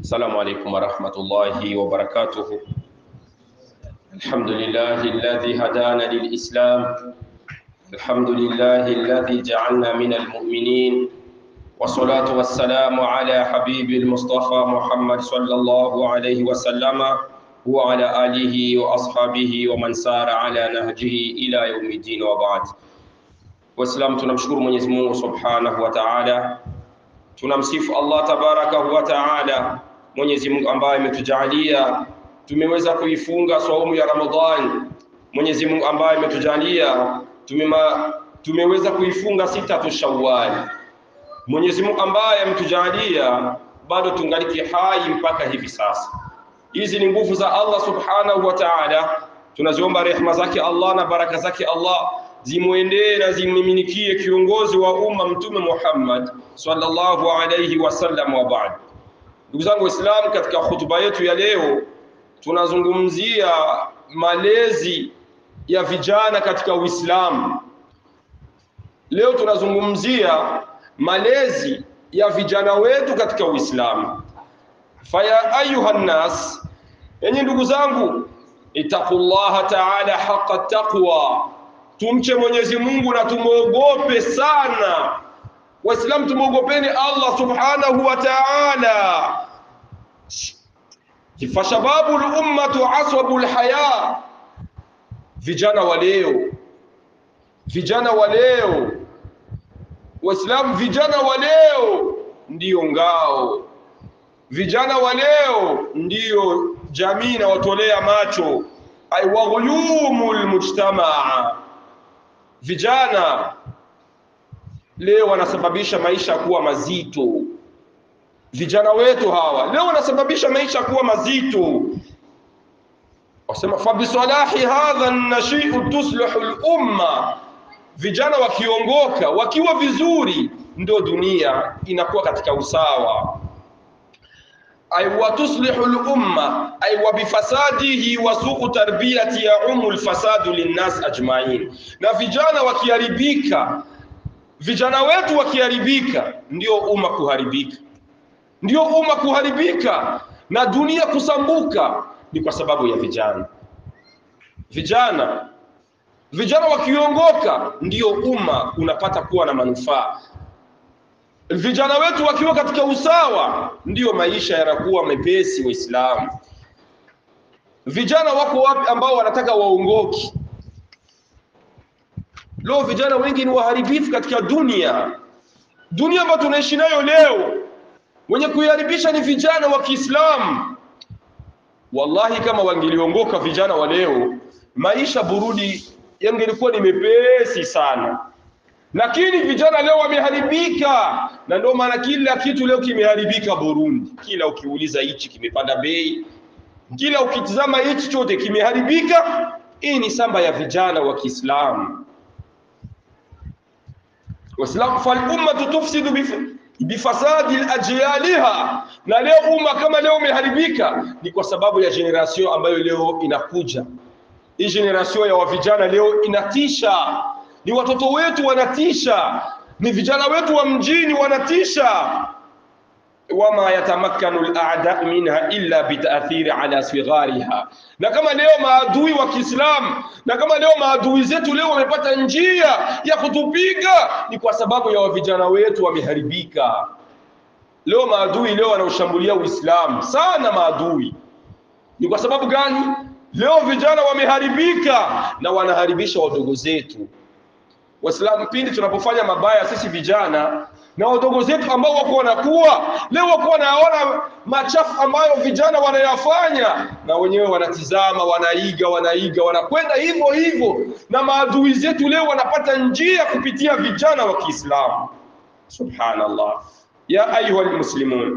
السلام عليكم ورحمة الله وبركاته الحمد لله الذي هدانا للإسلام الحمد لله الذي جعلنا من المؤمنين والصلاة والسلام على حبيب المصطفى محمد صلى الله عليه وسلم وعلى آله وأصحابه ومن سار على نهجه إلى يوم الدين وبعد Waislamu, tunamshukuru Mwenyezi Mungu Subhanahu wa Ta'ala, tunamsifu Allah Tabarakahu wa Ta'ala, Mwenyezi Mungu ambaye ametujalia tumeweza kuifunga saumu ya Ramadhani, Mwenyezi Mungu ambaye ametujalia tumema, tumeweza kuifunga sita tu Shawwal, Mwenyezi Mungu ambaye ametujalia bado tungaliki hai mpaka hivi sasa. Hizi ni nguvu za Allah Subhanahu wa Ta'ala, tunaziomba rehema zake Allah na baraka zake Allah zimwendee na zimmiminikie kiongozi wa umma Mtume Muhammad sallallahu alayhi wasallam wa baad. Ndugu zangu Waislamu, katika hutuba yetu ya leo tunazungumzia malezi ya vijana katika Uislamu. Leo tunazungumzia malezi ya vijana wetu katika Uislamu. Faya ayuha nnas, enyi ndugu zangu, ittaqullaha ta'ala haqqa taqwa tumche Mwenyezi Mungu na tumwogope sana. Waislamu, tumwogopeni Allah subhanahu wa ta'ala. Fashababu lummatu aswabu lhaya, vijana wa leo, vijana wa leo, Waislamu, vijana wa leo ndiyo ngao, vijana wa leo ndiyo jamii inawatolea macho, ay waghuyumu lmujtamaa vijana leo wanasababisha maisha kuwa mazito. Vijana wetu hawa leo wanasababisha maisha kuwa mazito. Wasema fabisalahi hadha nashiu tuslihu lumma, vijana wakiongoka wakiwa vizuri, ndio dunia inakuwa katika usawa ay wa tuslihu lumma ay wa bifasadihi wa suu tarbiyati yaumu lfasadu linnas ajmain. Na vijana wakiharibika, vijana wetu wakiharibika, ndio umma kuharibika, ndio umma kuharibika na dunia kusambuka, ni kwa sababu ya vijana. Vijana vijana wakiongoka, ndio umma unapata kuwa na manufaa vijana wetu wakiwa katika usawa ndiyo maisha yanakuwa mepesi. Waislamu, vijana wako wapi ambao wanataka waongoki? Leo vijana wengi ni waharibifu katika dunia, dunia ambayo tunaishi nayo leo. Wenye kuiharibisha ni vijana wa Kiislamu. Wallahi, kama wangeliongoka vijana wa leo, maisha Burundi yangelikuwa ni mepesi sana lakini vijana leo wameharibika, na ndio maana kila kitu leo kimeharibika Burundi. Kila ukiuliza hichi kimepanda bei, kila ukitizama hichi chote kimeharibika. Hii ni samba ya vijana wa Kiislamu. Waislamu, fal ummatu tufsidu bifasadi ajyaliha, na leo umma kama leo umeharibika ni kwa sababu ya generation ambayo leo inakuja. Hii generation ya wavijana leo inatisha ni watoto wetu wanatisha, ni vijana wetu wa mjini wanatisha. wama yatamakkanu al-a'da minha illa bitaathiri ala sighariha. Na kama leo maadui wa Kiislamu, na kama leo maadui zetu leo wamepata njia ya kutupiga, ni kwa sababu ya vijana wetu wameharibika. Leo maadui leo wanaoshambulia Uislamu sana, maadui ni kwa sababu gani? Leo vijana wameharibika na wanaharibisha wadogo zetu. Waislamu, pindi tunapofanya mabaya sisi vijana na wadogo zetu ambao wako wanakuwa leo, wako wanaona machafu ambayo vijana wanayafanya, na wenyewe wanatizama, wanaiga, wanaiga, wanakwenda hivyo hivyo, na maadui zetu leo wanapata njia kupitia vijana wa Kiislamu. Subhanallah, ya ayuha almuslimun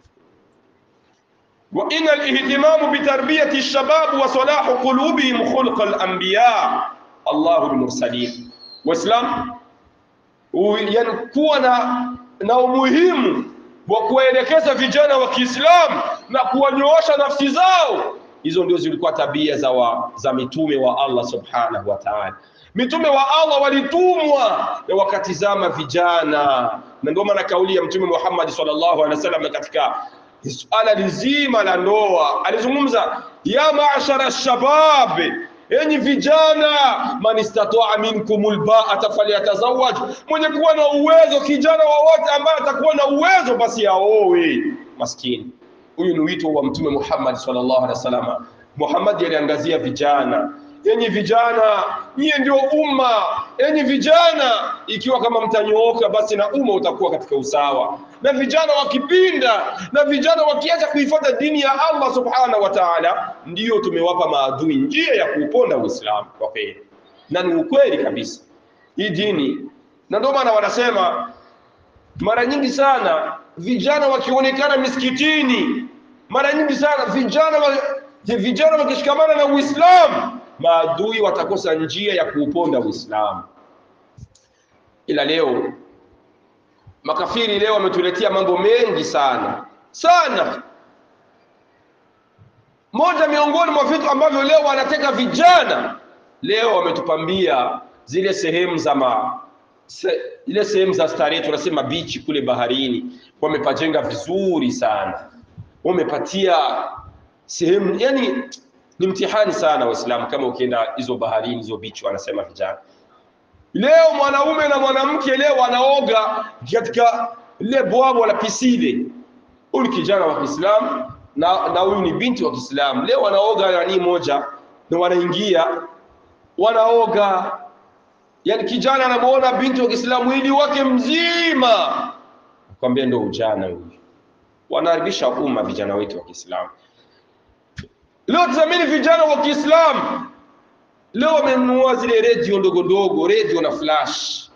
wa inna alihtimamu bitarbiyati alshabab wa salahu qulubihim khulqa alanbiya Allahu almursalin Waislamu yani kuwa na, na umuhimu wa kuwaelekeza vijana wa Kiislamu na kuwanyoosha nafsi zao. Hizo ndio zilikuwa tabia za, wa, za mitume wa Allah subhanahu wa ta'ala. Mitume wa Allah walitumwa na wakatizama vijana, na ndio maana kauli ya Mtume Muhammad sallallahu alaihi wasallam katika suala lizima la ndoa. Alizungumza ya maashara shabab, enyi vijana, man istataa minkum albaata falyatazawaj, mwenye kuwa na uwezo, kijana wowote ambaye atakuwa na uwezo basi aowe. Maskini huyu ni wito wa Mtume Muhammad sallallahu alaihi wasallam. Muhammad aliangazia vijana enyi vijana, nyie ndio umma. Enyi vijana, ikiwa kama mtanyooka, basi na umma utakuwa katika usawa. Na vijana wakipinda na vijana wakiacha kuifuata dini ya Allah subhanahu wa ta'ala, ndiyo tumewapa maadui njia ya kuuponda Uislamu kwa kweli, na ni ukweli kabisa hii dini. Na ndio maana wanasema mara nyingi sana vijana wakionekana misikitini, mara nyingi sana vijana wa, vijana wakishikamana na Uislamu maadui watakosa njia ya kuuponda Uislamu. Ila leo makafiri leo wametuletea mambo mengi sana sana. Moja miongoni mwa vitu ambavyo leo wanateka vijana, leo wametupambia zile sehemu za ma se, ile sehemu za starehe, tunasema bichi kule baharini, wamepajenga vizuri sana, wamepatia sehemu yani ni mtihani sana Waislamu kama ukienda hizo baharini hizo bichi, wanasema vijana leo, mwanaume na mwanamke leo wanaoga katika lile bwawa la pisile. Huyu ni kijana wa Kiislamu na na huyu ni binti wa Kiislamu, leo wanaoga nani moja na wanaingia wanaoga, yani kijana anamuona binti wa Kiislamu mwili wake mzima, akwambia ndio ujana huyu. Wanaharibisha umma vijana wetu wa Kiislamu. Leo tazamini vijana wa Kiislamu leo wamenunua zile redio ndogo ndogo, redio na flash.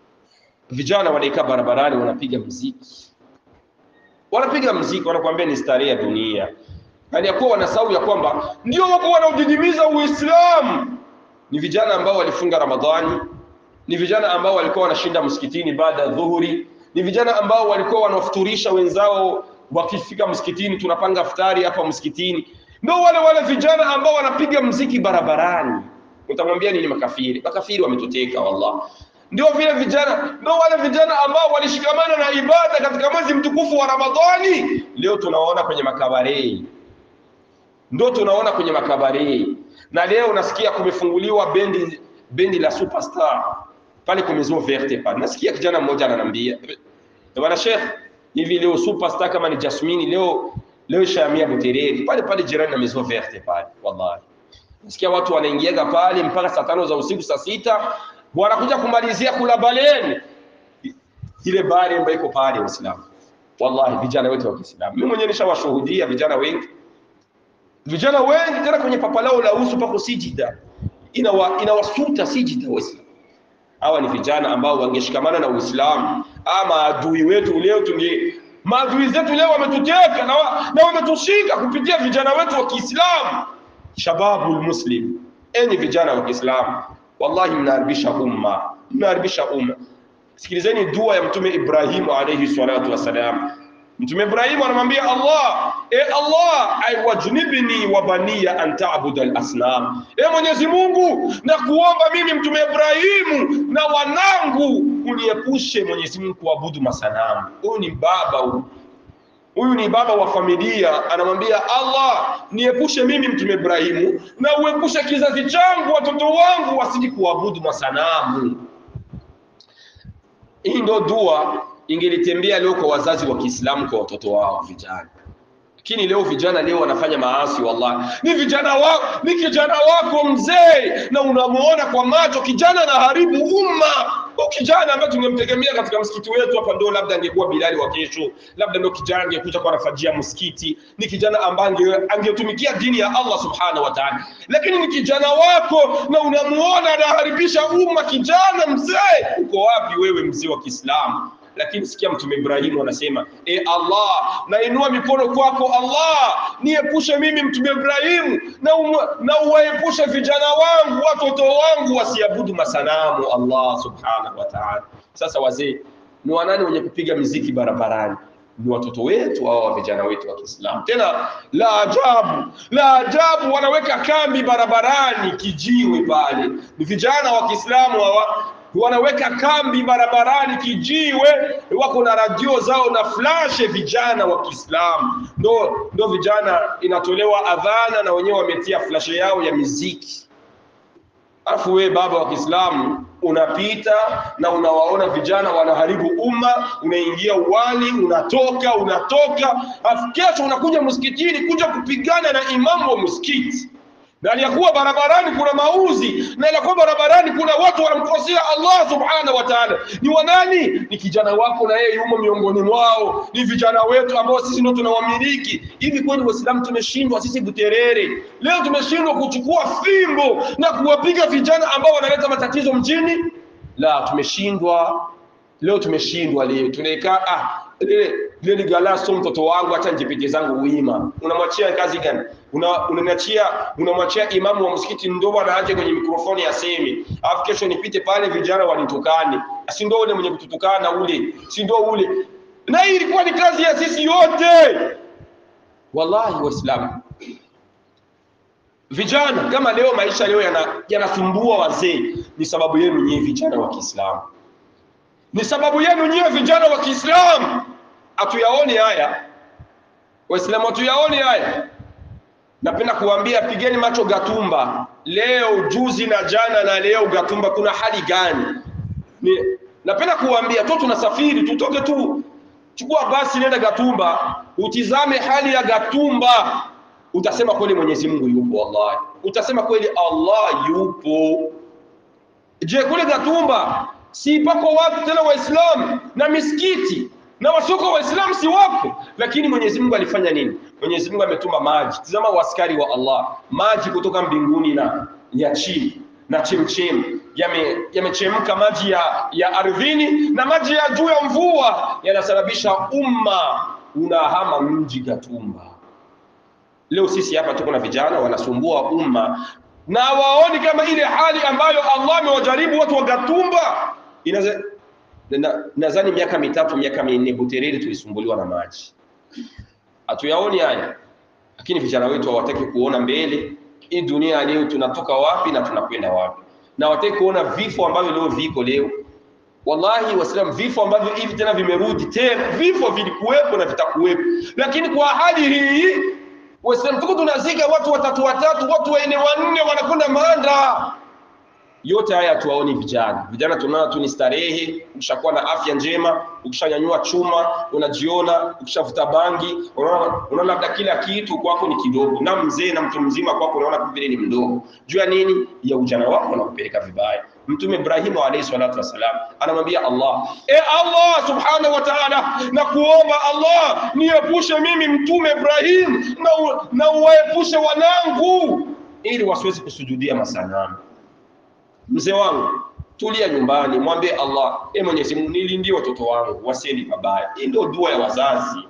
Vijana wanaikaa barabarani, wanapiga muziki, wanapiga muziki, wanakuambia ni starehe ya dunia, yaani ya kuwa wanasahau ya kwamba ndio wako wanaodidimiza Uislamu. Ni vijana ambao walifunga Ramadhani, ni vijana ambao walikuwa wanashinda msikitini baada ya dhuhuri, ni vijana ambao walikuwa wanafuturisha wenzao wakifika msikitini, tunapanga iftari hapa msikitini ndio wale wale vijana ambao wanapiga mziki barabarani. Utamwambia nini makafiri? Makafiri wametuteka wallah. Ndio vile vijana, ndio wale vijana ambao walishikamana na ibada katika mwezi mtukufu wa Ramadhani, leo tunaona kwenye makabarei, ndio tunaona kwenye makabarei. Na leo nasikia kumefunguliwa bendi bendi la Superstar pale kwa Maison Verte pale. Nasikia kijana mmoja ananiambia, bwana Sheikh, hivi leo Superstar kama ni Jasmine leo leo Shamia Butereri pale pale jirani na Maison Verte pale, wallahi nasikia watu wanaingiaga pale mpaka saa tano za usiku, saa sita wanakuja kumalizia kula baleni ile bari ambayo iko pale Waislamu. Wallahi vijana wetu wa Kiislamu, mimi mwenyewe nishawashuhudia vijana wengi, vijana wengi tena kwenye papa lao la uso pako sijida, inawa inawasuta sijida Waislamu. Hawa ni vijana ambao wangeshikamana na Uislamu, ama adui wetu leo tunge maadui zetu leo wametuteka na, wa, na wametushika kupitia vijana wetu wa Kiislamu. Shababul muslim, enyi vijana wa Kiislamu, wallahi mnaharibisha umma, mnaharibisha umma. Sikilizeni dua ya Mtume Ibrahimu alayhi salatu wassalam. Mtume Ibrahimu anamwambia Allah, e Allah, aiwajnibni wa baniya an ta'budu al-asnam, e Mwenyezi Mungu, na kuomba mimi Mtume Ibrahimu na wanangu uniepushe Mwenyezi Mungu kuabudu masanamu. Huyu ni baba huyu, huyu ni baba wa familia, anamwambia Allah, niepushe mimi Mtume Ibrahimu na uepushe kizazi changu, watoto wangu wasiji kuabudu masanamu. Hii ndio dua ingelitembea leo kwa wazazi wa Kiislamu kwa watoto wao vijana, lakini leo vijana leo wanafanya maasi. Wallahi, ni vijana wako, ni kijana wako mzee, na unamuona kwa macho kijana anaharibu umma. Huyu kijana ambaye tungemtegemea katika msikiti wetu hapa, ndio labda angekuwa Bilali wa kesho, labda ndio kijana angekuja kwa nafajia msikiti, ni kijana ambaye angetumikia dini ya Allah subhanahu wa ta'ala, lakini ni kijana wako na unamuona anaharibisha umma. Kijana mzee, uko wapi wewe mzee wa Kiislamu? Lakini sikia Mtume Ibrahimu anasema e Allah, nainua mikono kwako Allah, niepushe mimi Mtume Ibrahimu na, um, na uwaepushe vijana wangu watoto wangu wasiabudu masanamu. Allah subhanahu wa ta'ala. Sasa wazee ni wanani wenye kupiga miziki barabarani? Ni watoto wetu hawa vijana wetu wa Kiislamu. Tena la ajabu, la ajabu, wanaweka kambi barabarani, kijiwe pale. Ni vijana wa Kiislamu hawa wanaweka kambi barabarani kijiwe, wako na radio zao na flashe, vijana wa Kiislamu ndo ndo vijana, inatolewa adhana na wenyewe wametia flashe yao ya miziki. Alafu we baba wa Kiislamu unapita na unawaona vijana wanaharibu umma, unaingia uwani, unatoka unatoka, alafu kesho unakuja msikitini kuja kupigana na imamu wa msikiti na aliyakuwa barabarani kuna mauzi na aliyakuwa barabarani kuna watu wanamkosea Allah subhanahu wa ta'ala. Ni wanani? Ni kijana wako, na yeye yumo miongoni mwao. Ni vijana wetu ambao sisi ndio tunawamiliki. Hivi kweli Waislamu tumeshindwa sisi Buterere? Leo tumeshindwa kuchukua fimbo na kuwapiga vijana ambao wanaleta matatizo mjini? La, tumeshindwa leo, tumeshindwa leo. Tunaikaa ah, lile lile galaso, mtoto wangu, acha nijipite zangu wima. Unamwachia kazi gani? Una- unaniachia unamwachia imamu wa msikiti ndo anaaje kwenye mikrofoni asemi, alafu kesho nipite pale vijana wanitukane, si ndo ule mwenye kututukana ule, si ndo ule. Na hii ilikuwa ni kazi ya sisi yote, wallahi Waislamu. Vijana kama leo maisha leo yana- yanasumbua wazee, ni sababu yenu nyinyi vijana wa Kiislamu, ni sababu yenu nyinyi vijana wa Kiislamu. Hatuyaoni haya Waislamu, hatuyaoni haya. Napenda kuambia pigeni macho Gatumba leo, juzi na jana na leo. Gatumba kuna hali gani? Ni, napenda kuambia tu, tunasafiri tutoke tu, chukua basi nenda Gatumba, utizame hali ya Gatumba, utasema kweli Mwenyezi Mungu yupo. Wallahi utasema kweli Allah yupo. Je, kule Gatumba si pako watu tena Waislamu na misikiti na wasoko Waislamu si wapo? Lakini Mwenyezi Mungu alifanya nini? Mwenyezi Mungu ametuma maji. Tazama waskari wa Allah, maji kutoka mbinguni na ya chini na chemchem yame- yamechemka maji ya, ya ardhini na maji ya juu ya mvua yanasababisha umma unahama mji Gatumba. Leo sisi hapa tuko na vijana wanasumbua umma na waoni kama ile hali ambayo Allah amewajaribu watu wa Gatumba. Inaza- na- Nadhani miaka mitatu miaka minne Buterere tulisumbuliwa na maji, hatuyaoni haya, lakini vijana wetu hawataki kuona mbele. Hii dunia leo tunatoka wapi na tunakwenda wapi, na hawataki kuona vifo ambavyo leo viko leo. Wallahi Waislamu, vifo ambavyo hivi tena vimerudi tena, vifo vilikuwepo na vitakuwepo, lakini kwa hali hii Waislamu tuko tunazika watu watatu watatu, watu wanne wanne wanakwenda Manda. Yote haya hatuwaoni vijana. Vijana tunaona tu ni starehe. Ukishakuwa na afya njema, ukishanyanyua chuma, unajiona, ukishavuta bangi, unaona unaona labda kila kitu kwako ni kidogo, na mzee na mtu mzima kwako unaona vile ni mdogo. Jua nini? Ya ujana wako unakupeleka vibaya. Mtume Ibrahimu alayhi salatu wassalam anamwambia Allah, e Allah subhanahu wa ta'ala, na kuomba Allah niepushe mimi mtume Ibrahim na, u- na uwaepushe wanangu ili wasiwezi kusujudia masanamu. Mzee wangu tulia nyumbani, mwambie Allah, e Mwenyezi Mungu, nilindie watoto wangu wasiendi pabaya. Hii ndio dua ya wazazi.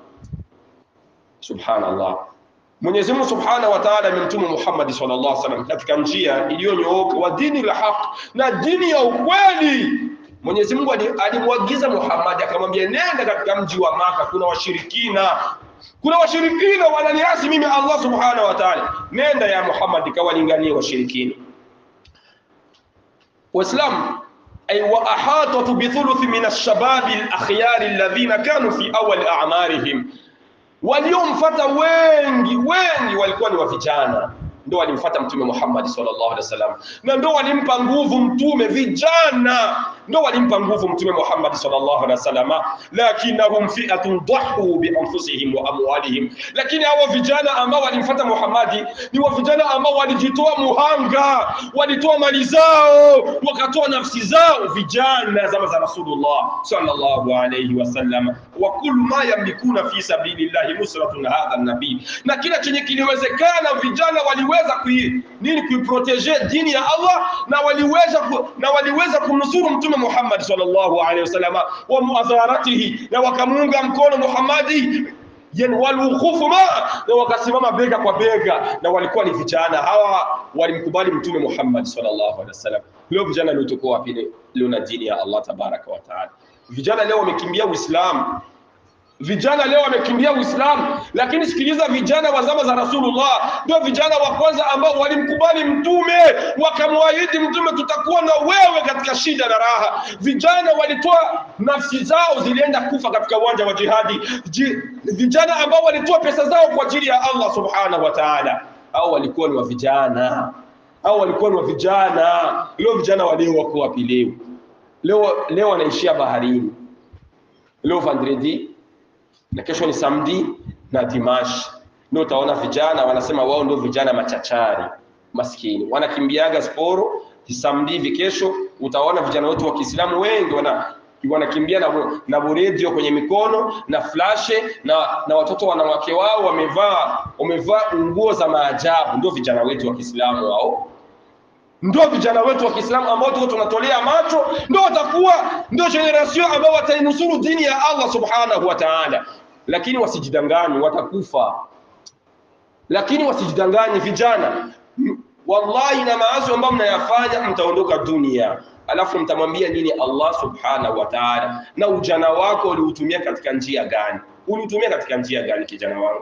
Subhanallah. Mwenyezi Mungu Subhanahu wa Ta'ala amemtuma Muhammad sallallahu alaihi wasallam katika njia iliyonyooka wa dini la haq na dini ya ukweli. Mwenyezi Mungu ali- alimwagiza Muhammad akamwambia, nenda katika mji wa Maka, kuna washirikina kuna washirikina wananiasi mimi Allah Subhanahu wa Ta'ala. Nenda ya Muhammad kawalinganie washirikina. Waislamu ay wa ahatatu bi thuluthi min ash-shababi al-akhyar alladhina kanu fi awwal a'marihim waliomfuata wengi wengi walikuwa ni wa vijana ndo walimfuata mtume Muhammad sallallahu alaihi wasallam na ndo walimpa nguvu mtume vijana ndo walimpa nguvu mtume Muhammad sallallahu alaihi wasallam lakinnahum fi'atun dhahu bi anfusihim wa amwalihim lakini hawa vijana ambao walimfuata Muhammad ni wa vijana ambao walijitoa muhanga walitoa mali zao wakatoa nafsi zao vijana zama za Rasulullah sallallahu alaihi wasallam wa kullu ma yamlikuna fi sabilillahi nusratun hadha nabii na kila chenye kiliwezekana vijana waliweza kui, nini kuiprotege dini ya Allah na waliweza ku, na waliweza kumnusuru mtume Muhammad sallallahu alaihi wasallam wa muadharatihi na wakamuunga mkono Muhammadi yani walwukufu ma na wakasimama bega kwa bega na walikuwa ni vijana hawa walimkubali mtume Muhammad sallallahu alaihi wasallam leo vijana leo tuko wapi leo na dini ya Allah tabaraka wa taala vijana leo wamekimbia Uislamu Vijana leo wamekimbia Uislamu, lakini sikiliza, vijana wa zama za Rasulullah ndio vijana wa kwanza ambao walimkubali Mtume, wakamwahidi Mtume, tutakuwa na wewe katika shida na raha. Vijana walitoa nafsi zao, zilienda kufa katika uwanja wa jihadi. Ji, vijana ambao walitoa pesa zao kwa ajili ya Allah subhanahu wa ta'ala, au walikuwa ni wa vijana au walikuwa ni wa vijana. Leo vijana wa leo wako wapi? Leo leo leo wanaishia baharini, leo vendredi na kesho ni samedi na dimash. Ndio utaona vijana wanasema wao ndio vijana machachari maskini, wanakimbiaga sporo samedi hivi. Kesho utaona vijana wetu wa Kiislamu wengi wana wanakimbia na, na buredio kwenye mikono na flashe na, na watoto wanawake wao wamevaa wamevaa nguo za maajabu. Ndio vijana wetu wa Kiislamu hao, ndio vijana wetu wa Kiislamu ambao tuko tunatolea macho, ndio watakuwa ndio generation ambao watainusuru dini ya Allah subhanahu wa ta'ala. Lakini wasijidanganye, watakufa. Lakini wasijidanganye vijana, wallahi na maasi ambayo mnayafanya mtaondoka dunia alafu mtamwambia nini Allah subhanahu wa ta'ala? Na ujana wako uliutumia katika njia gani? Uliutumia katika njia gani, kijana wangu?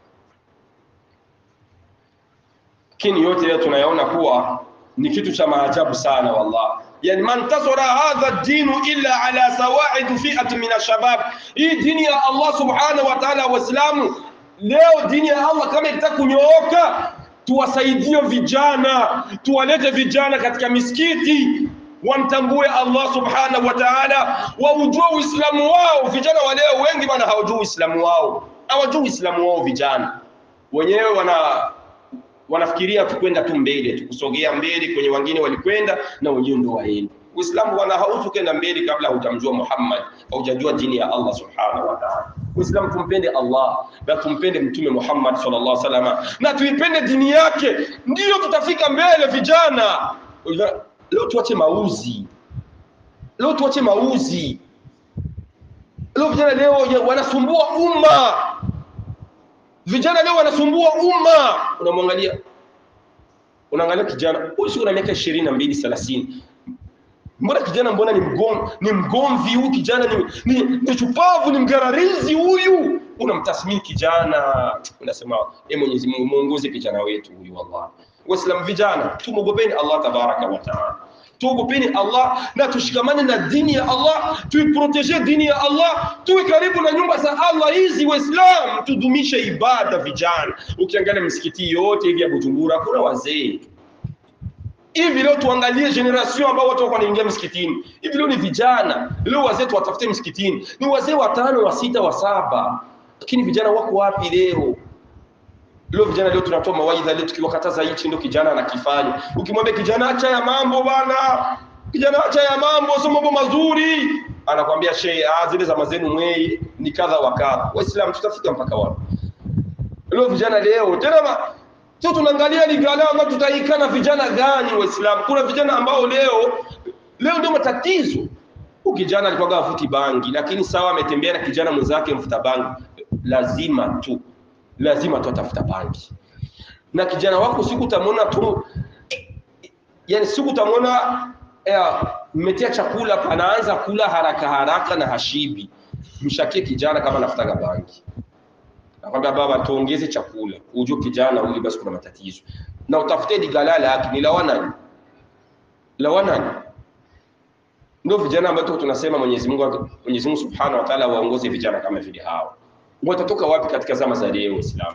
Lakini yote leo tunayaona kuwa ni kitu cha maajabu sana wallah. Yani man tasara hadha dinu illa ala sawaid fi'at min ashabab, hii dini ya Allah subhanahu wa ta'ala. Waislamu leo dini ya Allah kama ikitaka kunyooka, tuwasaidie vijana, tuwalete vijana katika misikiti wamtambue Allah subhanahu wa ta'ala, waujue Uislamu wao. Vijana wa leo wengi bwana hawajui Uislamu wao, hawajui Uislamu wao. Vijana wenyewe wana wanafikiria tu kwenda tu mbele tu kusogea mbele kwenye wengine walikwenda na wenyewe ndio waende. Uislamu bwana hautu kwenda mbele kabla hujamjua Muhammad, haujajua dini ya Allah subhanahu wa ta'ala. Uislamu tumpende Allah na tumpende Mtume Muhammad sallallahu alaihi wasallam na tuipende dini yake, ndiyo tutafika mbele vijana. Leo tuache mauzi, leo tuache mauzi. Leo vijana leo wanasumbua umma, vijana leo wanasumbua umma. Unamwangalia, unaangalia kijana huyu, si una miaka ishirini na mbili thelathini mbona kijana, mbona ni mgom, ni mgomvi huyu kijana, ni, ni, ni chupavu, ni mgararizi huyu. Unamtathmini kijana, unasema e, Mwenyezi Mungu muongoze kijana wetu huyu. Wallahi Waislamu vijana, tumwogopeni Allah tabaraka wa taala, tuogopeni Allah na tushikamane na dini ya Allah, tuiproteje dini ya Allah, tuwe karibu na nyumba za Allah hizi. Waislamu tudumishe ibada vijana. Ukiangalia misikiti yote hivi ya Bujumbura kuna wazee hivi leo tuangalie generation ambao watu wako wanaingia msikitini hivi leo ni vijana. Leo wazee tuwatafute msikitini ni wazee watano wa sita wa saba, lakini vijana wako wapi leo? Leo vijana leo tunatoa mawaidha leo tukiwakataza hichi ndio kijana anakifanya. Ukimwambia kijana acha ya mambo bwana, kijana acha ya mambo, sio mambo mazuri, anakwambia shehe, ah, zile za mazenu mwei ni kadha wa kadha. Waislamu tutafika mpaka wapi? Leo vijana leo tena ma... sio tunaangalia ligala ambao tutaikana vijana gani Waislamu? Kuna vijana ambao leo leo ndio matatizo. Huyu kijana alikuwa avuti bangi, lakini sawa, ametembea na kijana mwenzake mfuta bangi, lazima tu lazima tu atafuta bangi. Na kijana wako siku utamwona tu, yani siku utamwona mmetia chakula, anaanza kula haraka haraka na hashibi, mshakie kijana kama anafutaga bangi nakwambia baba, tuongeze chakula, ujue kijana huyu basi kuna matatizo, na utafute digalala yake ni lawanani lawanani. Ndio vijana ambao tunasema Mwenyezi Mungu Mwenyezi Mungu Subhanahu wa Ta'ala waongoze vijana kama vile hao. Watatoka wapi katika zama za leo Islam?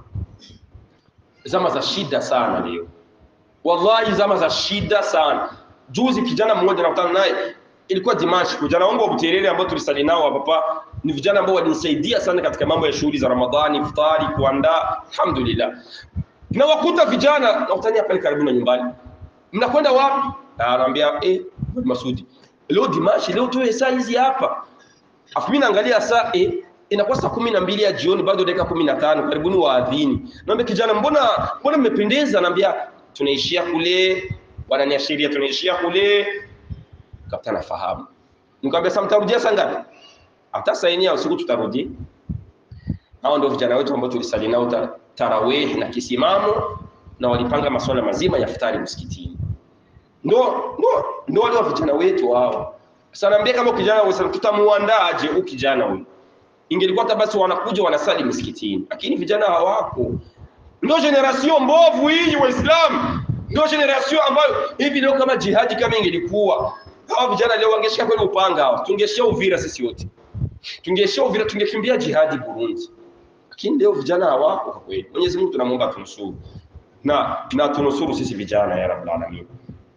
Zama za shida sana leo, wallahi, zama za shida sana. Juzi kijana mmoja nakutana naye, ilikuwa Dimash, vijana wangu wa Buterere ambao tulisali nao hapa ni vijana ambao walinisaidia sana katika mambo ya shughuli za Ramadhani, iftari, kuandaa. Alhamdulillah, na wakuta vijana nakutania pale karibu na nyumbani, mnakwenda wapi? Anaambia eh, Masudi, leo Dimashi, leo tuwe saa hizi hapa. Afu mimi naangalia saa eh, inakuwa saa kumi na mbili ya jioni, bado dakika kumi na tano karibuni waadhini. Naambia kijana, mbona mbona mmependeza? Naambia tunaishia kule, wananiashiria tunaishia kule. Kapta nafahamu, nikamwambia sasa mtarudia saa ngapi? hata saa nne ya usiku tutarudi. Hao ndio vijana wetu ambao tulisali nao tarawih na kisimamo, na walipanga masuala mazima ya futari msikitini. Ndo ndo ndo wale vijana wetu hao. Sasa naambia kama kijana wewe tutamuandaaje huyu kijana huyu? ingelikuwa hata basi wanakuja wanasali msikitini, lakini vijana hawako. Ndio generation mbovu hii Waislamu, ndio generation ambayo hivi leo kama jihadi kama ingelikuwa hawa vijana leo wangeshika kweli upanga hawa, tungeshia Uvira sisi wote, tungeshia Uvira, tungekimbia jihadi Burundi. Lakini leo vijana hawako kwa kweli. Mwenyezi Mungu tunamwomba tunusuru na na tunusuru sisi vijana ya Rabbul Alamin.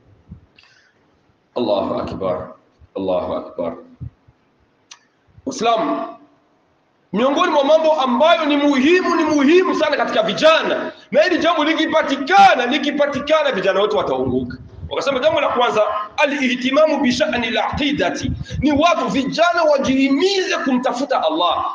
Allahu akbar, Allahu akbar. Uislamu miongoni mwa mambo ambayo ni muhimu ni muhimu sana katika vijana, na hili jambo likipatikana likipatikana, vijana wote wataunguka. Wakasema jambo la kwanza, alihtimamu bishani laqidati, ni watu vijana wajihimize kumtafuta Allah.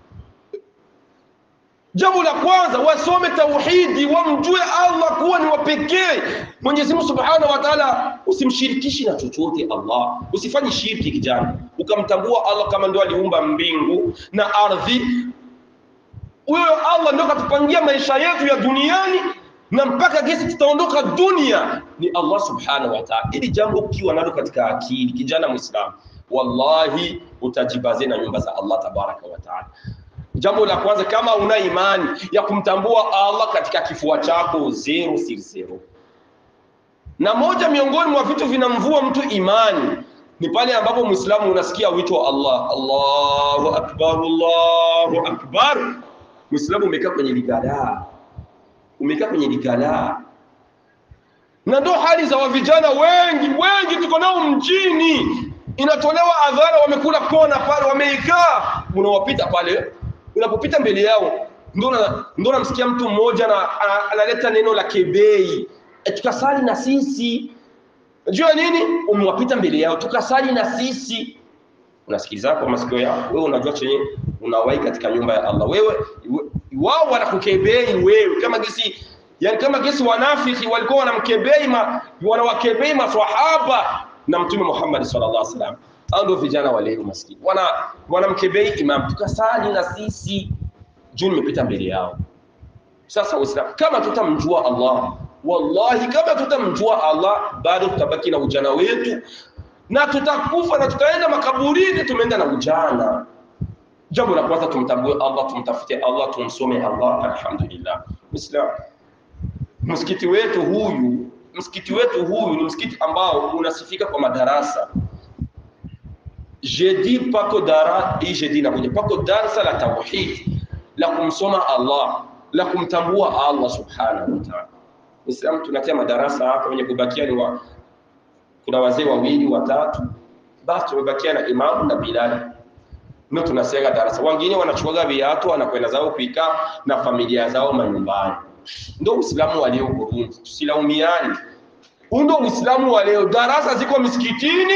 Jambo la kwanza wasome tauhidi, wamjue Allah kuwa ni wa pekee. Mwenyezi Mungu Subhanahu wa Ta'ala, usimshirikishi na chochote Allah, usifanye shirki kijana, ukamtambua Allah kama ndio aliumba mbingu na ardhi. Huyo Allah ndio katupangia maisha yetu ya duniani na mpaka gesi tutaondoka dunia ni Allah Subhanahu wa Ta'ala. Ili jambo ukiwa nalo katika akili, kijana Muislamu, wallahi utajibaze na nyumba za Allah tabaraka wa Ta'ala. Jambo la kwanza, kama una imani ya kumtambua Allah katika kifua chako, zero si zero. Na moja miongoni mwa vitu vinamvua mtu imani ni pale ambapo Muislamu unasikia wito wa Allah, Allahu akbar, Allahu akbar. Muislamu umekaa kwenye ligadaa, umekaa kwenye ligadaa, na ndo hali za vijana wengi wengi tuko nao mjini, inatolewa adhara, wamekula kona pale, wameikaa, unawapita pale unapopita mbele yao ndo namsikia mtu mmoja na analeta neno la kebei, tukasali na sisi. Najua nini? Umewapita mbele yao, tukasali na sisi. Unasikiliza kwa masikio yako wewe, unajua chenye unawahi katika nyumba ya Allah. Wewe wao wanakukebei wewe, kama gesi yani, kama gesi wanafiki walikuwa wanamkebei ma, wanawakebei maswahaba na Mtume Muhammad sallallahu alaihi wasallam hao ndio vijana wa leo maskini, wana wanamkebei imam, tukasali na sisi juu nimepita mbele yao. Sasa Waislamu, kama tutamjua Allah, wallahi, kama tutamjua Allah, bado tutabaki na ujana wetu na tutakufa na tutaenda makaburini, tumeenda na ujana. Jambo la kwanza, tumtambue Allah, tumtafute Allah, tumsome Allah. Alhamdulillah, Muislam, msikiti wetu huyu, msikiti wetu huyu ni msikiti ambao unasifika kwa madarasa jeudi pako dara hii jeudi inakuja pako darsa la tauhid la kumsoma Allah la kumtambua Allah subhanahu wa ta'ala. Muislamu, tunatia madarasa hapa, wenye kubakia ni wa, kuna wazee wawili watatu, basi tumebakia na imamu na Bilal, ndio tunasega darasa. Wengine wanachukua viatu wanakwenda zao kuikaa na familia zao manyumbani. Ndio Uislamu wa leo Burundi, tusilaumiani. Ndio Uislamu wa leo, darasa ziko misikitini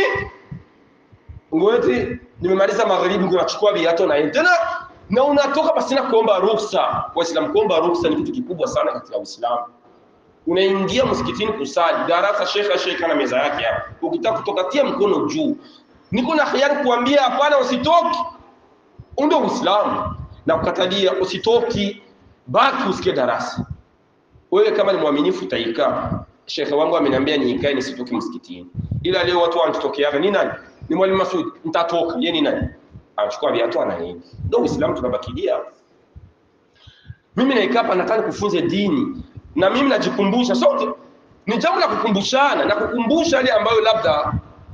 ngoti nimemaliza magharibi, unachukua viatu na tena na unatoka pasina kuomba ruhusa. Waislamu, kuomba ruhusa ni kitu kikubwa sana katika Uislamu. Unaingia msikitini kusali darasa, shekha shekha na meza yake hapa, ukitaka kutoka tia mkono juu. Niko na hiari kuambia hapana, usitoki. Ndio Uislamu na kukatalia usitoki, baki usikie darasa. Wewe kama ni mwaminifu utaikaa. Shekhe wangu ameniambia niikae nisitoki msikitini, ila leo watu wanatokeaga ni nani? ni Mwalimu Masud, nitatoka. Yeye ni nani? Anachukua viatu anaenda. Ndio Uislamu tunabakilia. Mimi naikaa hapa nataka kufunze dini na mimi najikumbusha sote, ni jambo la kukumbushana na kukumbusha yale ambayo labda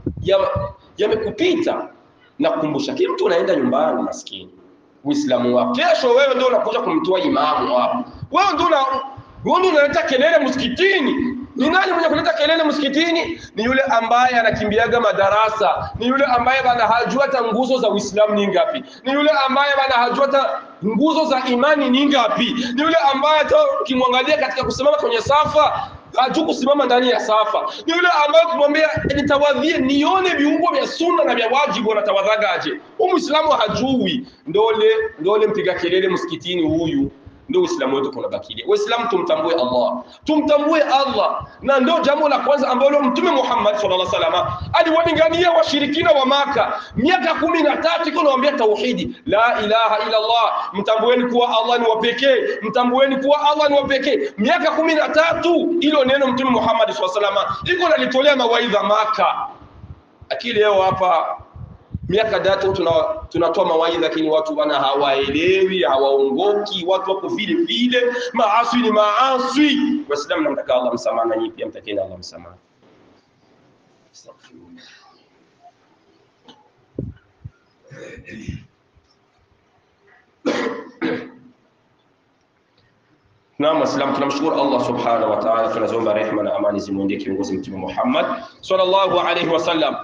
yamekupita ya na kukumbusha. Kila mtu anaenda nyumbani maskini, Uislamu wako. Kesho wewe ndio unakuja kumtoa imamu hapo, wewe ndio wewe ndio unaleta kelele msikitini. Ni nani mwenye kuleta kelele msikitini? Ni yule ambaye anakimbiaga madarasa, ni yule ambaye bana hajua hata nguzo za Uislamu ni ngapi, ni yule ambaye bana hajua hata nguzo za imani ni ngapi, ni yule ambaye hata ukimwangalia katika kusimama kwenye safa hajui kusimama ndani ya safa, ni yule ambaye kumwambia nitawadhie nione viungo vya sunna na vya wajibu wanatawadhagaje. Huyu Muislamu hajui, ndole ndole mpiga kelele msikitini huyu ndio Uislamu wetu kunabakilia. Waislamu tumtambue Allah, tumtambue Allah, na ndio jambo la kwanza ambalo Mtume Muhammad sallallahu alaihi wasallam aliwalingania washirikina wa Maka miaka kumi na tatu iko nawaambia tauhidi, la ilaha illa Allah, mtambueni kuwa Allah ni wa pekee, mtambueni kuwa Allah ni wa pekee. Miaka kumi na tatu ilo neno Mtume Muhammad sallallahu alaihi wasallam iko nalitolea mawaidha Maka. Akili leo hapa miaka tatu tunatoa tuna mawaidha, lakini watu bana hawaelewi, hawaongoki, watu wako vile vile, maaswi ni maaswi. Waislamu, namtaka Allah msamaha, na nyinyi pia mtakeni Allah msamaha. Astaghfirullah. Naam, Waislamu, tunamshukuru Allah subhanahu wa ta'ala, tunaziomba rehema na amani zimwendee kiongozi Mtume Muhammad sallallahu alaihi wasallam.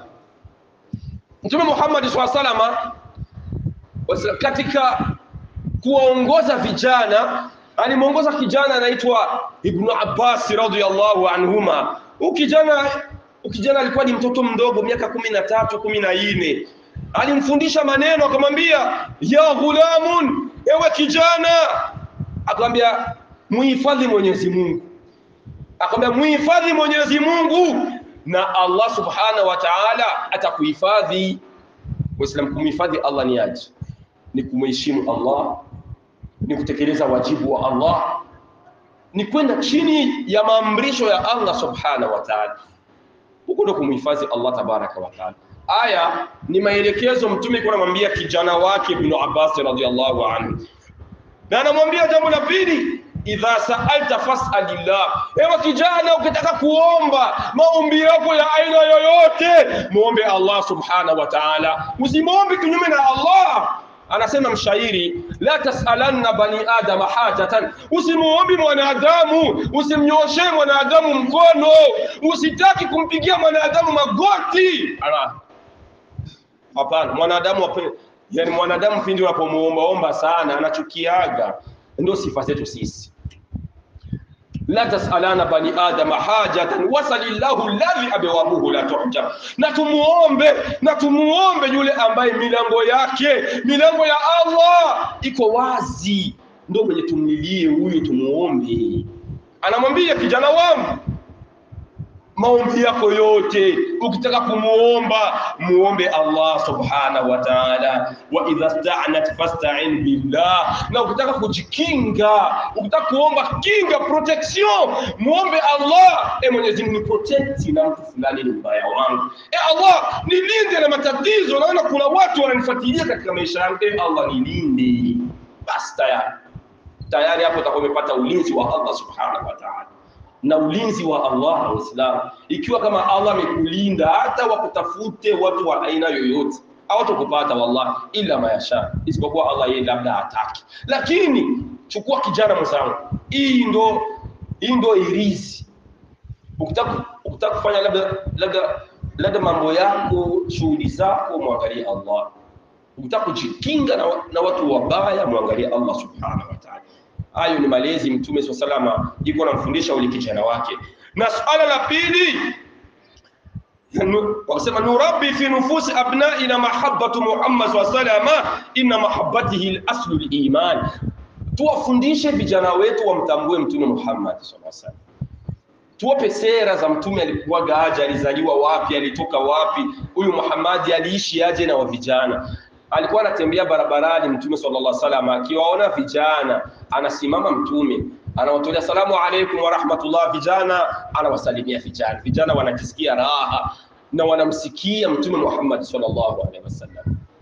Mtume Muhammad sallallahu alaihi wasallam katika kuwaongoza vijana alimwongoza kijana anaitwa Ibnu Abbas radhiyallahu anhuma. Huyu kijana kijana alikuwa ni mtoto mdogo miaka kumi na tatu kumi na nne alimfundisha maneno akamwambia, ya ghulamun, ewe kijana, akamwambia muhifadhi Mwenyezi Mungu, akamwambia muhifadhi Mwenyezi Mungu na Allah subhanahu wa ta'ala atakuhifadhi. Waislamu, kumhifadhi Allah ni aje? Ni kumheshimu Allah, ni kutekeleza wajibu wa Allah, ni kwenda chini ya maamrisho ya Allah subhanahu wa ta'ala. Huko ndo kumhifadhi Allah tabaraka wa ta'ala. Aya ni maelekezo Mtume kwa anamwambia kijana wake Ibn Abbas radhiyallahu anhu, na anamwambia jambo la pili idha sa'alta fas'alillah, ewe kijana, ukitaka kuomba maombi yako ya aina yoyote muombe Allah subhanahu wa ta'ala, usimwombe kinyume na Allah. Anasema mshairi, la tasalanna bani adama hajatan, usimuombi mwanadamu, usimnyoshe mwanadamu mkono, usitaki kumpigia mwanadamu magoti. Ala, hapana, mwanadamu wape, yani mwanadamu pindi unapomuomba omba sana anachukiaga. Ndio sifa zetu sisi la tasalana bani adama hajatan wasalillahu alladhi abwabuhu la tuhjab, na tumuombe na tumuombe yule ambaye milango yake milango ya Allah iko wazi, ndio mwenye tumlilie huyo, tumuombe. Anamwambia kijana wangu, maombi yako yote ukitaka kumuomba muombe Allah subhanahu wa ta'ala, wa idha sta'nat fasta'in billah, na ukitaka kujikinga, ukitaka kuomba kinga protection, muombe Allah. E Mwenyezi Mungu, ni protect na mtu fulani ni mbaya wangu, e Allah nilinde na matatizo, naona kuna watu wananifuatilia katika maisha yangu, e Allah nilinde. Basi tayari tayari hapo utakuwa umepata ulinzi wa Allah subhanahu wa ta'ala na ulinzi wa Allah Waislamu, ikiwa kama Allah amekulinda hata wakutafute watu wa aina yoyote hawatakupata wallahi, ila mayasha, isipokuwa Allah yeye labda hataki. Lakini chukua kijana mwenzangu, hii ndo hii ndo irizi. Ukitaka ukitaka kufanya labda labda labda mambo yako shughuli zako, mwangalie Allah. Ukitaka kujikinga na, na watu wabaya, mwangalie Allah subhanahu wa ta'ala. Hayo ni malezi Mtume swalla salama iko anamfundisha ule kijana wake. Na suala la pili wakasema nurabbi fi nufusi abnaina mahabbatu Muhammad swalla salama inna mahabbatihi al-aslu al-iman, tuwafundishe vijana wetu wamtambue Mtume Muhammad swalla salama, tuwape sera za Mtume, alikuwa gaja, alizaliwa wapi, alitoka wapi, huyu Muhammad aliishi aje na wa vijana alikuwa anatembea barabarani mtume sallallahu alaihi wasallam, akiwaona vijana anasimama mtume anawatolea salamu alaikum wa rahmatullah, vijana anawasalimia vijana, vijana wanajisikia raha na wanamsikia mtume Muhammad sallallahu alaihi wasallam.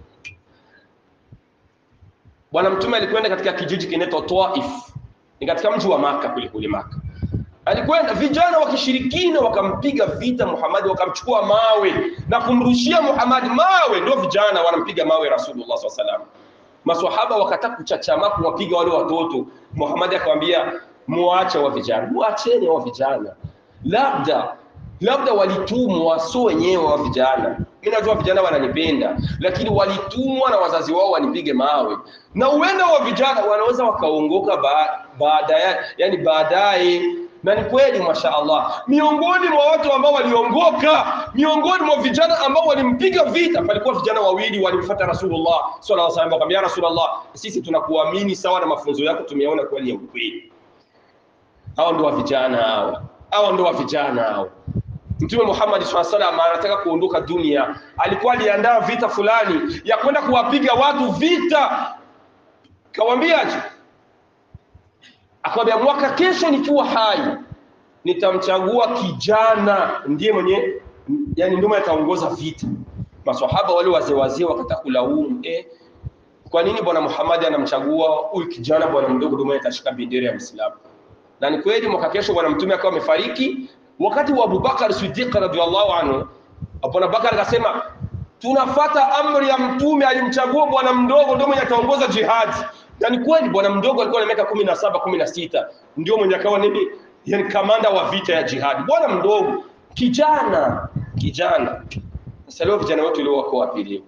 Bwana mtume alikwenda katika kijiji kinaitwa Taif, ni katika mji wa Maka kule kule Maka alikwenda vijana wa kishirikina wakampiga vita Muhammad, wakamchukua mawe na kumrushia Muhammad mawe, ndio vijana wanampiga mawe Rasulullah SAW salam. Maswahaba wakataka kuchachama kuwapiga wale watoto. Muhammad akamwambia muache wa vijana, muacheni wa vijana, labda labda walitumwa, so wenyewe wa vijana. Mimi najua vijana wananipenda, lakini walitumwa na wazazi wao wanipige mawe, na uenda wa vijana wanaweza wakaongoka baadaye, ba yani baadaye na ni kweli mashaallah, miongoni mwa watu ambao waliongoka, miongoni mwa vijana ambao walimpiga vita, palikuwa vijana wawili walimfuata Rasulullah sallallahu alaihi wasallam, wakamwambia Rasulullah, sisi tunakuamini sawa na mafunzo yako tumeona kweli ya ukweli. Hao ndio vijana hao, hao ndio vijana hao. Mtume Muhammad sallallahu alaihi wasallam anataka kuondoka dunia, alikuwa aliandaa vita fulani ya kwenda kuwapiga watu vita, kawaambiaje? akamwambia mwaka kesho nikiwa hai nitamchagua kijana ndiye mwenye yani ndio ataongoza vita maswahaba wale wazee wazee wakataka kulaumu eh, kwa nini bwana Muhammad anamchagua huyu kijana bwana mdogo ndio mwenye atashika bendera ya Uislamu? Na ni kweli mwaka kesho bwana mtume akawa amefariki, wakati wa Abubakar Siddiq radhiallahu anhu, bwana Bakar akasema tunafata amri ya mtume, alimchagua bwana mdogo ndio mwenye ataongoza jihadi. Na ni kweli bwana mdogo alikuwa na miaka kumi na saba kumi na sita ndio mwenye akawa nini, yani kamanda wa vita ya jihadi, bwana mdogo, kijana kijana. Sasa leo vijana wetu leo wako wapi leo?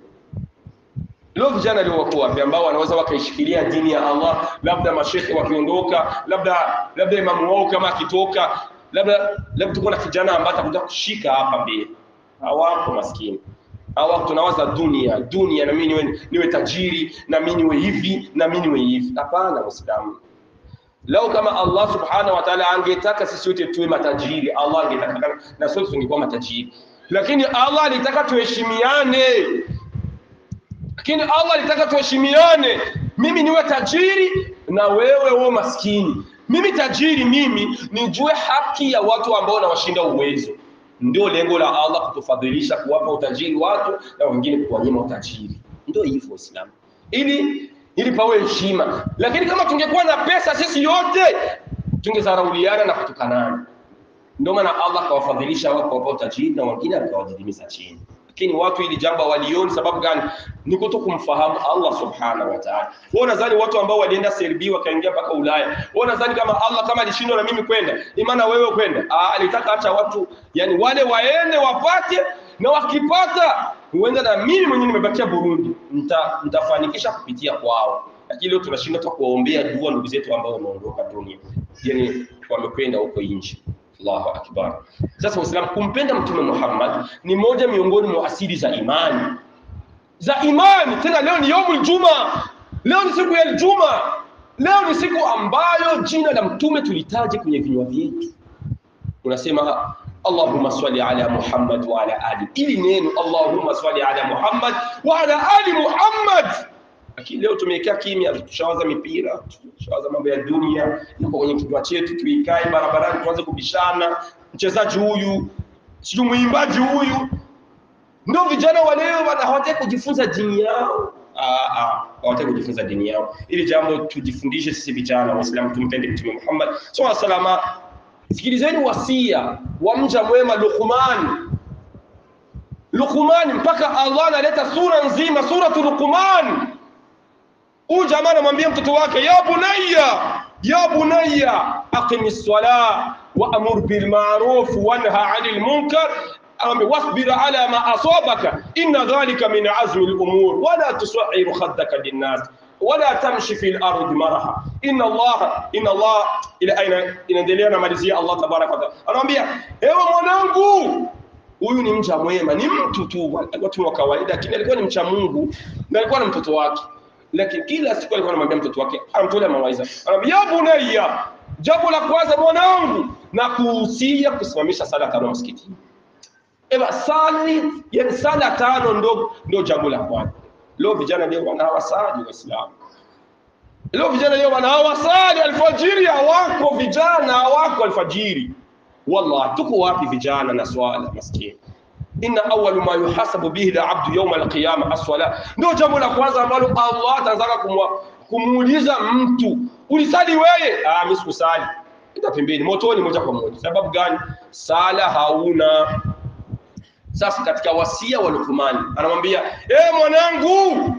Leo vijana leo wako wapi ambao wanaweza wakaishikilia dini ya Allah, labda mashekhe wakiondoka, labda labda imamu wao kama akitoka, labda labda tuko na kijana ambaye atakuja kushika hapa mbele. Hawapo maskini. Hawa tunawaza dunia, dunia na mimi niwe, niwe tajiri na mimi niwe hivi na mimi niwe hivi. Hapana Muislamu. Lau kama Allah subhanahu wa ta'ala angetaka sisi wote tuwe matajiri, Allah angetaka na sote tungekuwa matajiri. Lakini Allah alitaka tuheshimiane lakini Allah alitaka tuheshimiane, mimi niwe tajiri na wewe uwe maskini. Mimi tajiri, mimi nijue haki ya watu ambao nawashinda uwezo. Ndio lengo la Allah kutufadhilisha, kuwapa utajiri watu na wengine kuwanyima utajiri. Ndio hivyo Uislamu, ili ili pawe heshima. Lakini kama tungekuwa na pesa sisi yote tungezarauliana na kutukanana. Ndio maana Allah akawafadhilisha wao kwa utajiri na wengine akawadidimiza chini lakini watu ili jambo walioni sababu gani? Ni kuto kumfahamu Allah subhanahu wa ta'ala. Wao nadhani watu ambao walienda Serbia wakaingia mpaka Ulaya, wao nadhani kama Allah kama alishindwa na mimi kwenda, imana wewe kwenda. Ah, alitaka acha watu yani wale waende wapate, na wakipata huenda na mimi mwenyewe nimebakia Burundi, nita nitafanikisha kupitia kwao. Lakini leo tunashindwa tu kuwaombea dua ndugu zetu ambao wameondoka dunia, yani wamekwenda huko nje. Allahu akbar. Sasa Waislamu, kumpenda Mtume Muhammad ni moja miongoni mwa asili za imani za imani. Tena leo ni yaumul juma, leo ni siku ya Juma, leo ni siku ambayo jina la Mtume tulitaje kwenye vinywa vyetu. Unasema Allahumma swali ala Muhammad wa ala ali, ili neno Allahumma swali ala Muhammad wa ala ali Muhammad lakini leo tumekaa kimya, tushawaza mipira, tushawaza mambo ya dunia, yuko kwenye kinywa chetu, tuikae barabarani tuanze kubishana, mchezaji huyu sijui mwimbaji huyu. Ndio vijana wa leo hawataki kujifunza dini yao. Ah, ah, hawataki kujifunza dini yao. Ili jambo tujifundishe sisi vijana Waislamu, tumpende Mtume Muhammad sallallahu alaihi wasallam. Sikilizeni wasia wa mja mwema Luqman. Luqman, mpaka Allah analeta sura nzima, suratu Luqman huyu jamaa anamwambia mtoto wake ya bunayya ya bunayya aqimi ssalah wa amur bil ma'ruf wanha 'anil munkar ambe wasbir ala ma asabaka inna dhalika min azmi al umur wala tusahhir khaddaka lin nas wala tamshi fil ardi maraha inna Allah inna Allah ila aina inaendelea na malizia Allah tabaraka wa taala anamwambia ewe mwanangu huyu ni mcha mwema ni mtu tu alikuwa tu wa kawaida lakini alikuwa ni mcha Mungu na alikuwa na mtoto wake lakini kila siku alikuwa anamwambia mtoto wake, anamtolea mawaidha, anamwambia ya bunayya, jambo la kwanza mwanangu, na kuhusia kusimamisha sala tano msikitini. Eba sali, yani sala tano ndo ndo jambo la kwanza. Leo vijana leo wana hawasali Waislamu. Leo vijana leo wana hawasali alfajiri, hawako vijana, hawako alfajiri. Wallahi, tuko wapi vijana na swala maskini? inna awwalu ma yuhasabu bihi al-abdu yawm al-qiyama as-salah, ndio jambo la kwanza ambalo Allah atazaka kumuuliza mtu, ulisali wewe? Ah, mimi sikusali. Ita pembeni motoni moja kwa moja. Sababu gani? Sala hauna. Sasa katika wasia wa Luqman anamwambia, eh, mwanangu,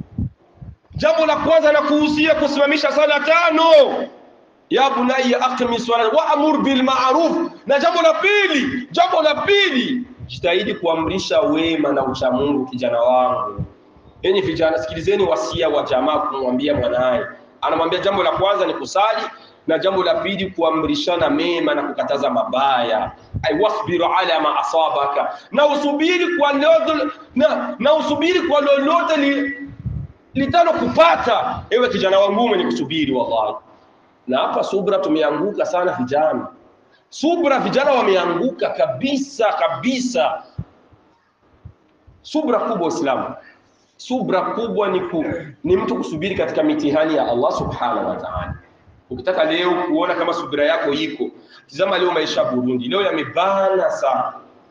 jambo la kwanza nakuhusia kusimamisha sala tano ya bunayya aqimi swala wa amur bil ma'ruf, na jambo la pili, jambo la pili jitahidi kuamrisha wema na ucha Mungu kijana wangu. Enyi vijana, sikilizeni wasia wa jamaa kumwambia mwanaye. Anamwambia jambo la kwanza ni kusali na jambo la pili kuamrishana mema na kukataza mabaya. Ay wasbiru ala ma asabaka, na usubiri kwa lolote na, na usubiri kwa lolote li, litano kupata. Ewe kijana wangu mwenye kusubiri, wallahi. Na hapa subra tumeanguka sana vijana subra vijana wameanguka kabisa kabisa. Subra kubwa Uislamu, subra kubwa ni, ku, ni mtu kusubiri katika mitihani ya Allah subhanahu wa ta'ala. Ukitaka leo kuona kama subira yako iko, tizama leo maisha Burundi leo yamebana sana.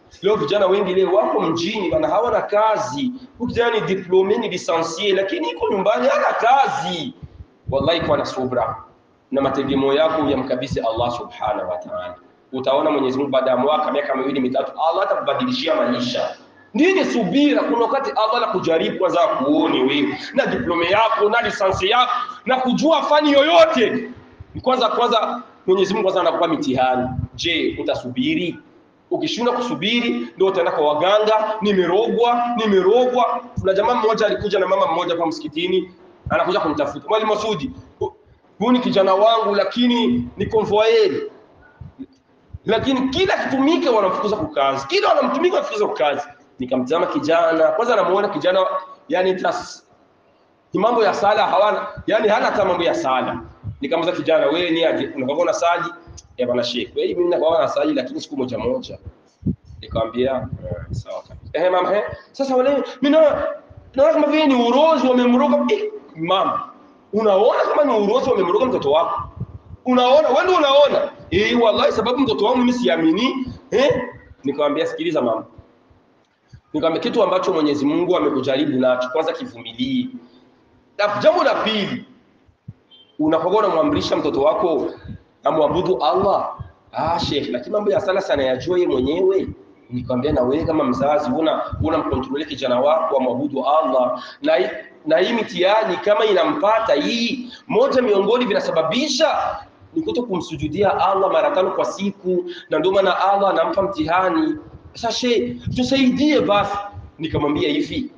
leo vijana wengi leo wako mjini bana hawana kazi huyu kijana ni diplome ni lisansie lakini iko nyumbani hana kazi wallahi kwa na subra na mategemeo yako yamkabidhi Allah subhanahu wa ta'ala utaona Mwenyezi Mungu baada ya mwaka miaka miwili mitatu Allah atakubadilishia maisha nini subira kuna wakati Allah anakujaribu kwanza kuone wewe na diplome yako na lisansi yako na kujua fani yoyote kwanza kwanza Mwenyezi Mungu kwanza anakupa mitihani je utasubiri ukishindwa kusubiri ndio utaenda kwa waganga nimerogwa nimerogwa kuna jamaa mmoja alikuja na mama mmoja kwa msikitini anakuja kumtafuta mwalimu Masudi huyu ni kijana wangu lakini ni convoyeur lakini kila kitumike wanamfukuza kwa kazi kila wanamtumika wanamfukuza kwa kazi nikamtazama kijana kwanza namuona kijana yani tas ni mambo ya sala hawana yani hana hata mambo ya sala nikamwambia kijana wewe ni aje unapoona saji ya bwana sheikh wewe mimi nakuwa na saji lakini siku moja moja nikamwambia eh, sawa kabisa eh mama eh sasa wale mimi naona naona kama vile ni urozi wamemroga eh, mama unaona kama ni urozi wamemroga mtoto wako unaona wewe ndio unaona eh wallahi sababu mtoto wangu mimi siamini eh nikamwambia sikiliza mama nikamwambia kitu ambacho Mwenyezi Mungu amekujaribu nacho kwanza kivumilie na jambo la pili unapokuwa unamwamrisha mtoto wako amwabudu Allah ah sheikh lakini mambo ya sala sana yajua yeye mwenyewe nikwambia na wewe kama mzazi una unamkontrole kijana wako amwabudu Allah na na hii mitihani kama inampata hii moja miongoni vinasababisha ni kuto kumsujudia Allah mara tano kwa siku na ndio maana Allah anampa mtihani sasa she tusaidie basi nikamwambia hivi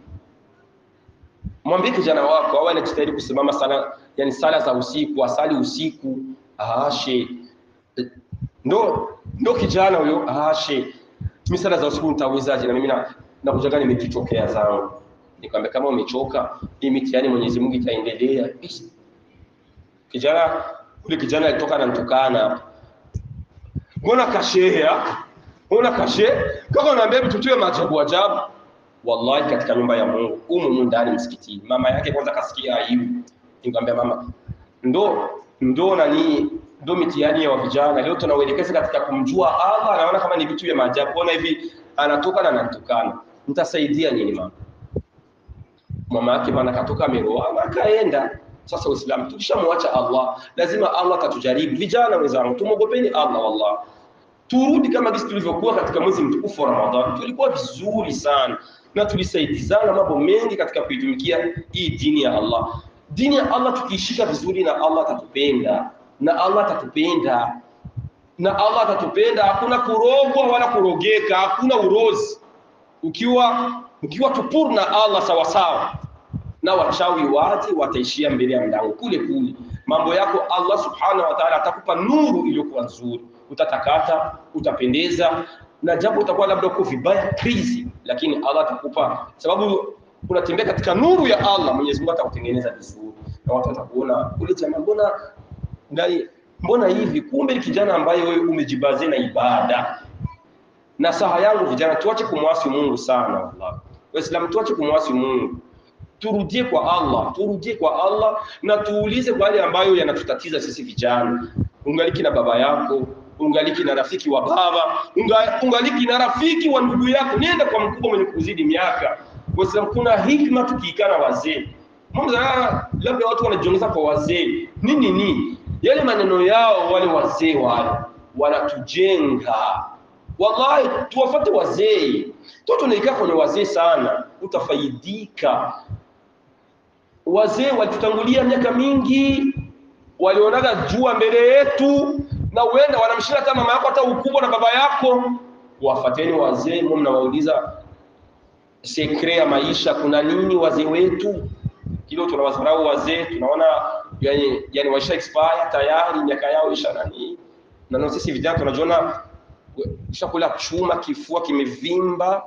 mwambie kijana wako awe anajitahidi kusimama sana yani sala za usiku asali usiku aashe ndo ndo kijana huyo aashe mimi sala za usiku nitawezaje na mimi na nakujaga nimekichokea zangu nikamwambia kama umechoka hii mitihani Mwenyezi Mungu itaendelea kijana ule kijana alitoka ananitukana mbona kashehe mbona kashe kaka unaambia mtu tuwe maajabu ajabu wallahi katika nyumba ya Mungu humu ndani msikitini mama yake kwanza kasikia aibu nikamwambia mama ndo ndo nani ndo mitihani ya vijana leo tunauelekeza katika kumjua Allah anaona kama ni vitu vya maajabu ona hivi anatoka na ananitukana nitasaidia nini mama mama yake bana katoka ameroa akaenda sasa uislamu tukishamwacha Allah lazima Allah atatujaribu vijana wenzangu tumogopeni Allah wallah turudi kama jinsi tulivyokuwa katika mwezi mtukufu wa Ramadhani tulikuwa vizuri sana na tulisaidizana mambo mengi katika kuitumikia hii dini ya Allah dini ya Allah tukiishika vizuri na Allah atatupenda na Allah atatupenda na Allah atatupenda hakuna kurogwa wala kurogeka hakuna urozi ukiwa ukiwa tupur na Allah sawa sawa na wachawi waje wataishia mbele ya mlango kule kule mambo yako Allah subhanahu wa ta'ala atakupa nuru iliyokuwa nzuri utatakata utapendeza na japo utakuwa labda uko vibaya krizi lakini Allah atakupa sababu unatembea katika nuru ya Allah Mwenyezi Mungu atakutengeneza vizuri na watu watakuona ule jamaa mbona ndani mbona hivi kumbe kijana ambaye wewe umejibazia na ibada na saha yangu vijana tuache kumwasi Mungu sana wallahi waislamu tuache kumwasi Mungu turudie kwa Allah turudie kwa Allah na tuulize kwa yale ambayo yanatutatiza sisi vijana ungaliki na baba yako ungaliki na rafiki wa baba unga, ungaliki na rafiki wa ndugu yako nenda kwa mkubwa mwenye kuzidi miaka waislamu kuna hikma tukiikaa na wazee Mungu labda watu wanajiongeza kwa wazee nini ni yale maneno yao wale wazee wale wanatujenga wallahi tuwafate wazee toto naikaa kwenye wazee sana utafaidika wazee walitutangulia miaka mingi walionaga jua mbele yetu na uenda wanamshinda hata mama yako hata ukubwa na baba yako wafateni wazee mwe mnawauliza sekre ya maisha kuna nini wazee wetu kilo tunawadharau wazee tunaona yani, yani waisha expire tayari miaka yao isha nani na sisi vijana tunajiona ushakula chuma kifua kimevimba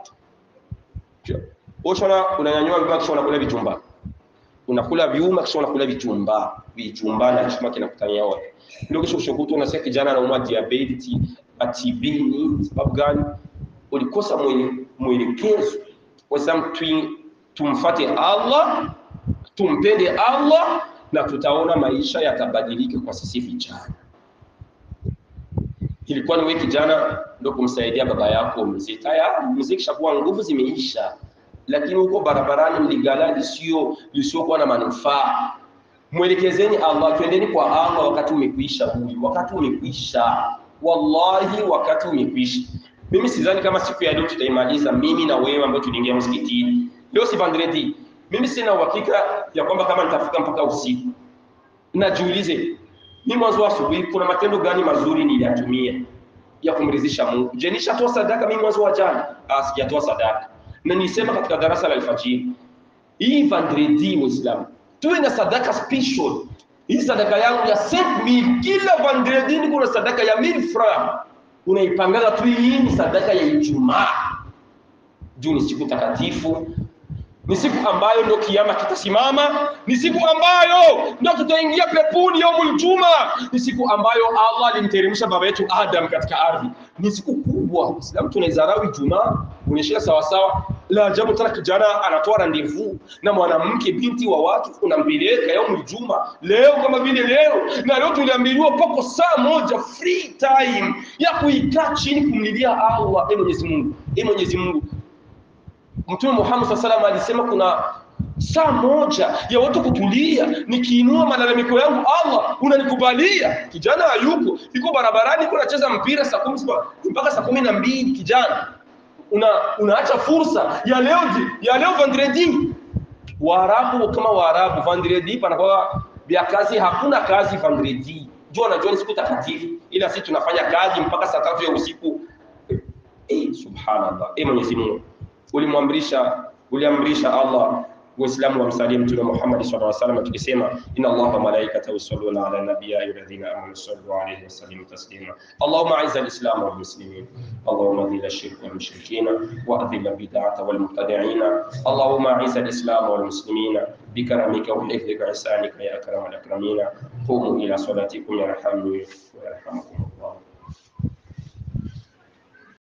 ushona unanyanyua vyuma kisha unakula vitumba unakula vyuma kisha unakula vitumba vitumba na chuma kinakutania wote ndio kisha ushukutu unasikia kijana anaumwa diabetes TB ni sababu gani ulikosa mwelekezo waislamu tumfate Allah tumpende Allah na tutaona maisha yatabadilika kwa sisi vijana ilikuwa ni wewe kijana ndio kumsaidia baba yako mzee. Tayari mzee kishakuwa nguvu zimeisha, lakini huko barabarani mligala lisio lisiokuwa na manufaa. Mwelekezeni Allah, twendeni kwa Allah wakati umekwisha. Huyu wakati umekwisha, wallahi wakati umekwisha. Mimi sidhani kama siku ya leo tutaimaliza, mimi na wewe ambao tuliingia msikitini leo. Si vendredi, mimi sina uhakika ya kwamba kama nitafika mpaka usiku. Najiulize mimi mwanzo wa asubuhi, kuna matendo gani mazuri niliyatumia ya kumridhisha Mungu? Je, nishatoa sadaka mimi mwanzo wa jana? Ah, sijatoa sadaka, na nilisema katika darasa la alfajiri hii vendredi, Muislamu tuwe na sadaka special. Hii sadaka yangu ya 5000 kila vendredi niko na sadaka ya 1000 francs unaipangaga tu, hii ni sadaka ya Ijumaa juu ni siku takatifu, ni siku ambayo ndio kiama kitasimama, ni siku ambayo ndio tutaingia peponi yaumul juma, ni siku ambayo Allah alimteremsha baba yetu Adam katika ardhi. Ni siku kubwa. Islamu tunaizarau Ijumaa, unaishia sawa sawa. La ajabu tena, kijana anatoa randevu na mwanamke binti wa watu, unampeleka yaumul juma leo kama vile leo, na leo tuliambiliwa pako saa moja free time ya kuikaa chini kumlilia Allah. E Mwenyezi Mungu, e Mwenyezi Mungu Mtume Muhammad sallallahu alaihi wasallam alisema kuna saa moja ya watu kutulia, nikiinua malalamiko yangu Allah unanikubalia. Kijana hayuko, yuko barabarani, yuko anacheza mpira saa kumi mpaka saa kumi na mbili. Kijana una unaacha fursa ya leo ya leo vendredi. Waarabu kama Waarabu, vendredi panakuwa vya kazi, hakuna kazi vendredi. Jua najua ni siku takatifu, ila sisi tunafanya kazi mpaka saa tatu ya usiku. Eh, subhanallah. Eh, Mwenyezi Mungu ulimwamrisha uliamrisha Allah Waislamu wamsalie Mtume Muhammad sallallahu alaihi wasallam tukisema inna Allaha wa malaikatahu yusalluna ala nabiyyi ya ayyuhalladhina amanu sallu alayhi wa sallimu taslima Allahumma a'izz al-islam wal muslimin Allahumma dhil ash-shirk wal mushrikeen wa adhil al-bid'ata wal mubtadi'in Allahumma a'izz al-islam wal muslimin بكرمك وحفظك وإحسانك يا أكرم الأكرمين قوموا إلى صلاتكم يرحمني ويرحمكم